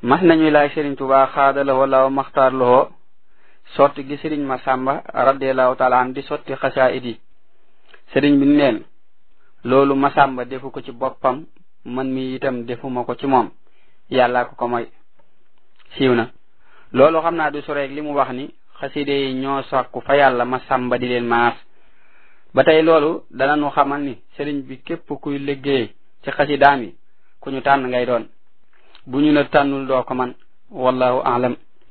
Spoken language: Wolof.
mas nañuy laaj sëriñ Tuubaa xaadalawoo law maxtaar lowoo sotti gi sëriñ Masamba radiallahu taala an di sotti xasaayid yi sëriñ bi neen loolu Masamba defu ko ci boppam man mi itam defuma ko ci moom yàlla ko ko moy siiw na loolu xam naa du soreeg li mu wax ni xaside yi ñoo sàkku fa yàlla Masamba di leen maas ba tey loolu dana nu xamal ni sëriñ bi képp kuy liggéey ci xasidaam yi ku ñu tànn ngay doon bu ñu la tànnul doo ko man wallahu aalam